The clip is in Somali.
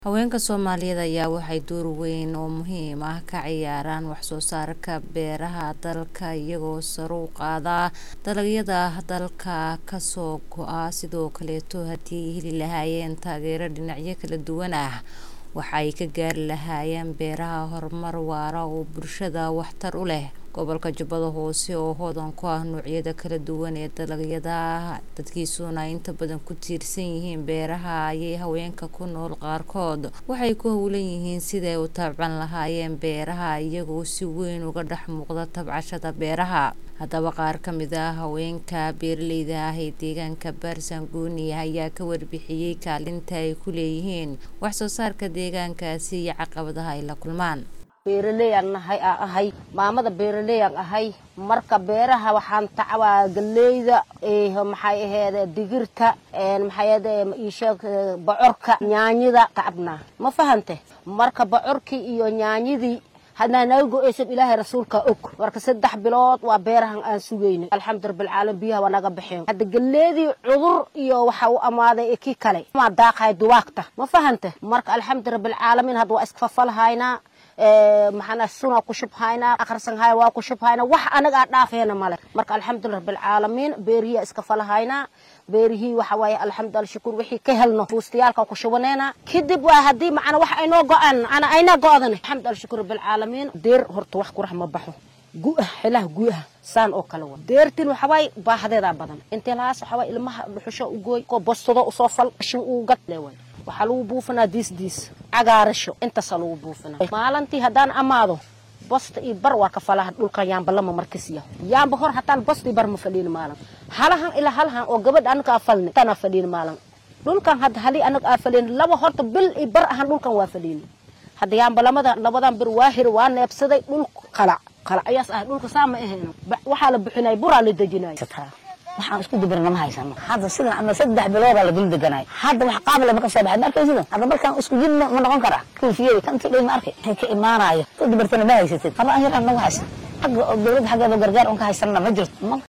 Haweenka Soomaaliyeed ayaa waxay door weyn oo muhiim ah ka ciyaaraan wax soo saarka beeraha dalka iyagoo sare u qaada dalagyada dalka ka soo go'a sidoo kaleeto haddii ay heli lahaayeen taageero dhinacyo kala duwan ah waxa ay ka gaari lahaayeen beeraha horumar waara oo bulshada waxtar u leh gobolka Jubbada Hoose oo hodan ku ah noocyada kala duwan ee dalagyada dadkiisuna inta badan ku tiirsan yihiin beeraha ayay haweenka ku nool qaarkood waxay ku hawlan yihiin sidii ay u tacban lahaayeen beeraha iyagoo si weyn uga dhex muuqda tabcashada beeraha haddaba qaar ka mid ah haweenka beeraleyda ah ee deegaanka Baarsanguuni ayaa ka warbixiyay kaalinta ay ku leeyihiin wax soo saarka deegaankaasi iyo caqabadaha ay la kulmaan beeraleyaan nahay aan ahay maamada beeraleyaan ahay marka beeraha waxaan tacbaa galeyda maxay aheede digirta maxay aheede isheeg bocorka yaanyada tacabnaa ma fahante marka bocorkii iyo yaanyadii hadnaa naga go-eysan ilaahay rasuulka og marka saddex bilood waa beerahan aan sugayna alxamdu rabbilcaalamiin biyaha waa naga baxeen hadda galeedii cudur iyo waxa u amaaday kii kale maa daaqahay duwaagta ma fahante marka alxamdu rabbilcaalamiin hadda waa iskafafalhaynaa maxana suna ku shubhaynaa akhrisan haya waa ku shubhaynaa wax anaga aan dhaafeena male marka alxamdulilah rabbilcaalamiin beerihiya iska falahaynaa beerihii waxa waaye alxamdu shukur wixii ka helno fuustayaalka ku shubaneena kadib waa haddii macana wax aynoo go-aan ana aynaa go-dan alxamdu shukur rabbilcaalamiin deer horta wax kurax ma baxo gu-ah xilaha gu-ah saan oo kale wa deertin waxa waaye baahadeedaa badan intee lahaas waxa waaye ilmaha dhuxusho u gooy ko bostado usoo fal shin uu gad leeway waxaa lagu buufinaa diis diis cagaarasho intaasaa lagu buufinaa maalintii haddaan amaado bosta iyo bar waa ka falaha dhulkan yaamba lama markasiya yaamba hor hataan bosta iyo bar ma fadhiin maalin halahan ilaa halahan oo gabadha anaga aa falni tanaa fadhiin maalin dhulkan hadda halii anaga aa fadhiin laba horta bil iyo bar ahaan dhulkan waa fadhiin hadda yaamba lamada labadan bir waa hir waa neebsaday dhul qalac qalac ayaas ah dhulka saa ma ahayn waxaa la bixinay buraa la dejinay waxaan isku dubirna ma haysano hadda sidan ama saddex biloodaa la dul deganay hadda wax qaabile ma ka soo baxay ma arkay sidan hadda markaan isku jid ma noqon kara kuufiyey kan tidhay ma arkay waxay ka imaanaayo ku dubartana ma haysatid haba an yaraan nagu haysan xagga dowladda xaggeeda gargaar un ka haysanna ma jirto